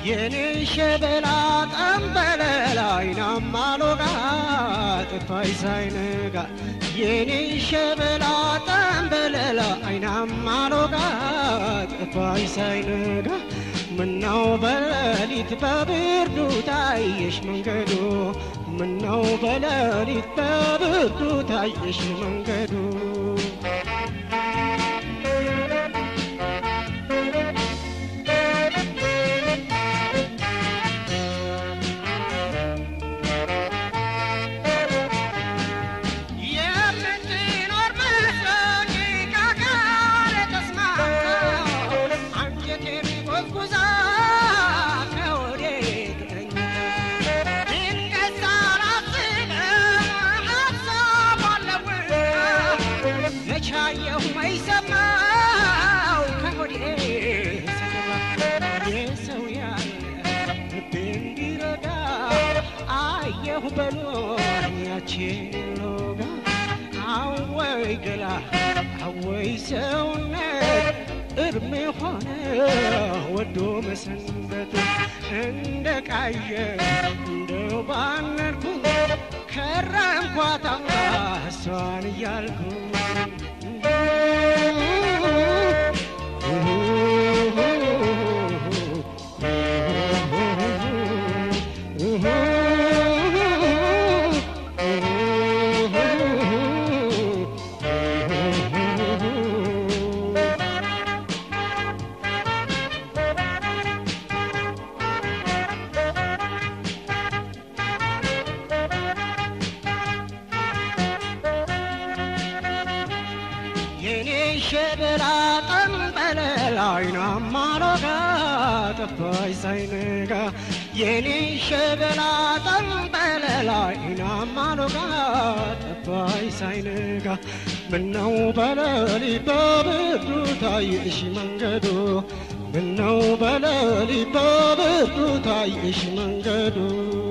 የኔ ሸበላ ጠንበለል አይናማ ሎጋ ጥፋይ ሳይነጋ የኔ ሸበላ ጠንበለል አይናማ ሎጋ ጥፋይ ሳይነጋ ምነው በሌሊት በብርዱ ታየሽ መንገዱ ምነው በሌሊት በብርዱ ታየሽ መንገዱ የምትኖር መስሎኝ ከአካሌ ተስማምታ አንጀቴን ጎዝጉዛ ከወዴት ተኝታ ድንገት ሳላስበው ሀሳቧን ለውጣ መቼ አየሁ መች ሰማሁ ከወዴት ስገባ የሰው ያለ ልቤ እንዲረጋ አየሁ በሎኝ ያችን ሎጋ አወይ ገላ አወይ ሰውነት እድሜ ሆነ ወዶ መሰንበት እንደ ቃየ እንደ ባነርኩ ከረምኳታ እሷን እያልኩ የኔ ሸበላ ጠንበለል አይናማ ሎጋ ጠፋይ ሳይነጋ የኔ ሸበላ ጠንበለል አይናማ ሎጋ ጠፋይ ሳይነጋ ምነው በሌሊት በብርዱ ታየሽ መንገዱ ምነው በሌሊት በብርዱ ታየሽ መንገዱ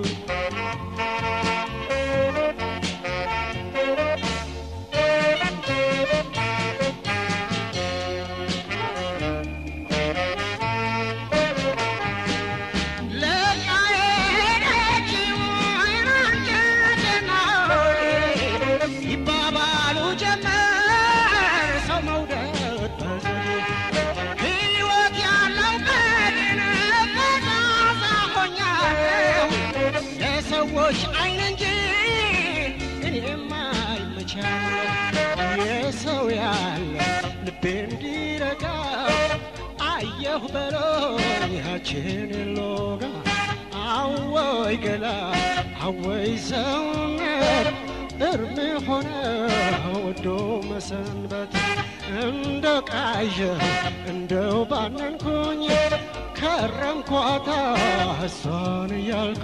ይባባሉ ጀመር ሰው መውደድ በዘዴ ሕይወት ያለው ቀን ፈዛዛ ሆኛለሁ ለሰዎች አይን እንጂ እኔማ አይመቻለሁ የሰው ያለ ልቤ እንዲረጋ አየሁ በሎኝ ያችን ሎጋ አወይ ገላ አወይ ሰውነት እርም ሆነ ወዶ መሰንበት እንደ ቃዠ እንደው ባነንኩኝ ከረምኳታ እሷን እያልኩ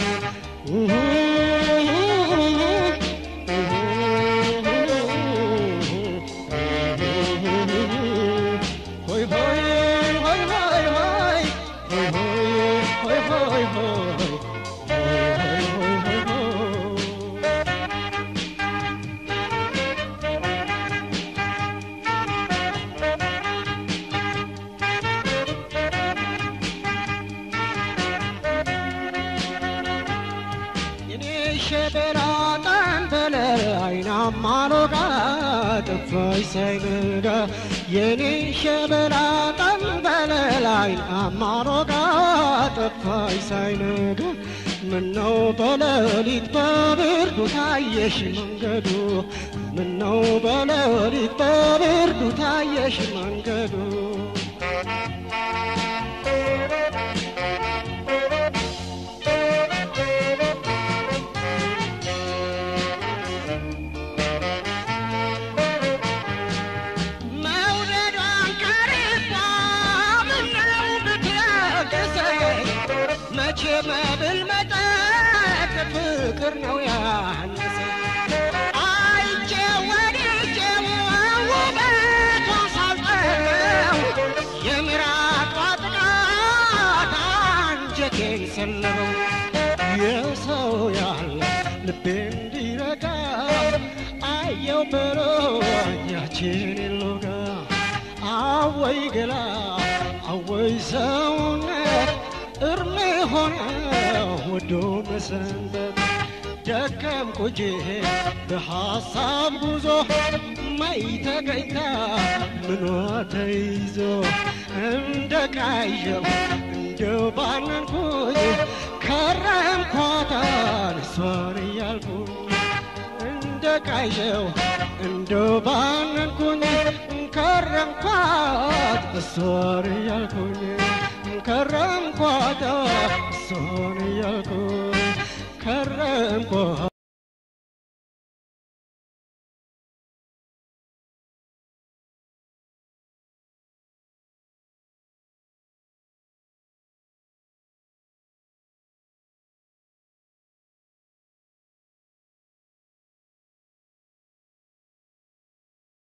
ሆይ ሆይ ሆይ ሆይ ሆይ ሆይ ሆይ ሆይ ሆይ ሆይ የኔ ሸበላ ጠንበለል አይናማ ሎጋ ጠፋይ ሳይነጋ የኔ ሸበላ ጠንበለል አይናማ ሎጋ ጠፋይ ሳይነጋ ምነው በሌሊት በብርዱ ታየሽ መንገዱ ምነው በሌሊት በብርዱ ታየሽ መንገዱ መውደዷን ቀርባ ምነው ብትለግሰኝ መቼ መብል መጠጥ ፍቅር ነው ያነሰኝ አይቼ ወድጄ ውበቷ ሳልጠለው የምራቋ ጥቃት አንጀቴን ሰለበው የሰው ያለ ልቤ እንዲረጋ አየው በሮኛችን ሎጋ አወይ ገላ አወይ ሰውነት እርም ወዶ መሰንበት ደከምኩ እንጂ በሐሳብ ጉዞ ማይ ተገኝታ ምኗ ተይዞ እንደ ቃዠው እንደው ባነንኩኝ ከረምኳታን እሷን እያልኩኝ እንደ ቃዠው እንደው ባነንኩኝ ከረምኳት እሷን እያልኩኝ ከረምኳት እሷን እያልኩኝ